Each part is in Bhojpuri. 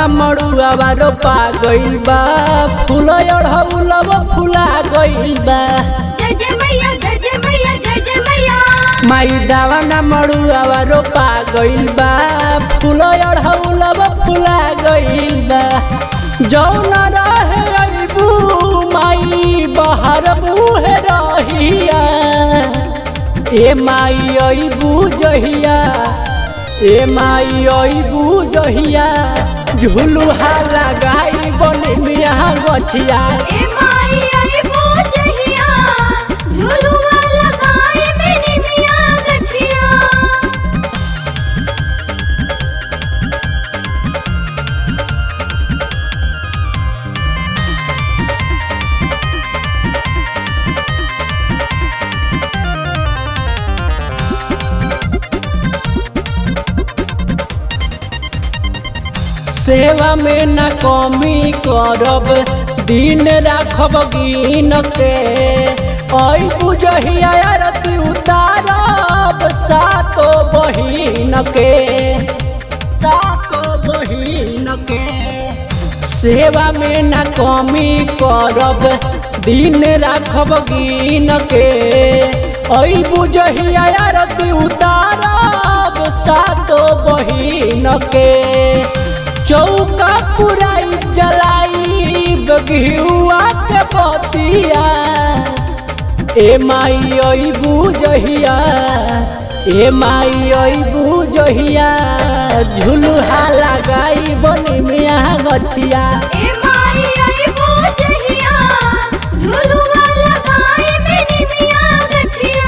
न मड़ुआवा रोपा गइल बा फूल अढ़ौलब फुला गइल बा जय जय मैया जय जय मैया जय जय मैया माई दावा न मड़ुआवा रोपा गइल बा फूल अढ़ौलब फुला गइल बा जौन रहे अइबू माई बहर बूहे रहिया ए माई अइबू जहिया ए माई अइबू जहिया झुलुहा लगाई बने मिया गछिया ए माई आई पूजहिया झुलुआ लगाए मेरी मिया गछिया सेवा में न कमी करब दिन राखब गिन के ऐ बुझहिया आरती उतारब सातो बहिन के सातो बहिन के सेवा में न कमी करब दिन राखब गिन के ऐ बुझहिया आरती उतारब सातो बहिन के चौका पुराई जलाई बगियुआ के बतिया ए माई आई बुझहिया ए माई आई बुझहिया झुलुहा लगाई बनी मिया गछिया ए माई आई पूजहिया झुलुआ लगाए मेरी मिया गछिया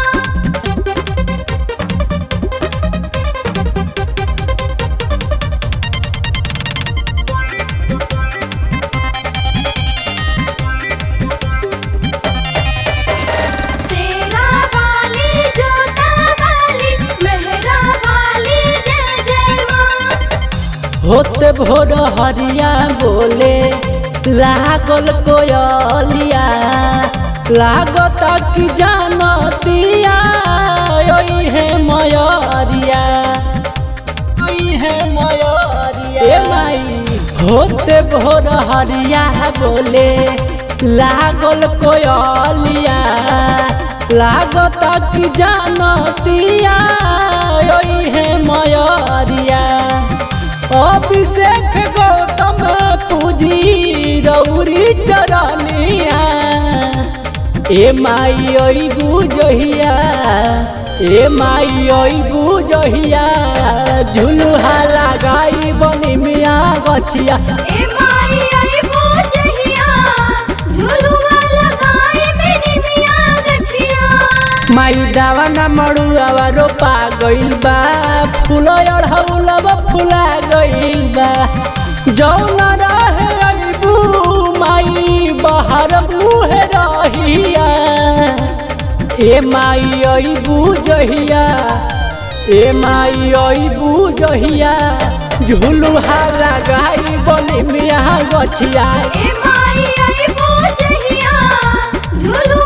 सेरा वाली जोता वाली मेहरा वाली जय जय माँ होते भोर हरिया बोले लागल कोयलिया लागता कि जानतिया ओई है मयरिया ओई है मयरिया ए माई होते भोर हरिया बोले लागल कोयलिया लागता कि जानतिया ओई है मयरिया अभिषेक गौतम पूजी रौरी चरनिया ए माई ओई बुझहिया ए माई ओई बुझहिया झुलुहा लगाई बनी मिया गछिया ए माई आई पूजहिया झुलुआ लगाए मेरी मिया गछिया माई दावा न मड़ुआवा रोपा गइल बा फूल अढ़ौलब फुला गइल बा जौन रहे अइबू माई बहर बूहे रहिया ए माई अइबू जहिया ए माई अइबू जहिया झुलुहा लगाई बनी मिया गछिया ए माई आई पूजहिया झुलुआ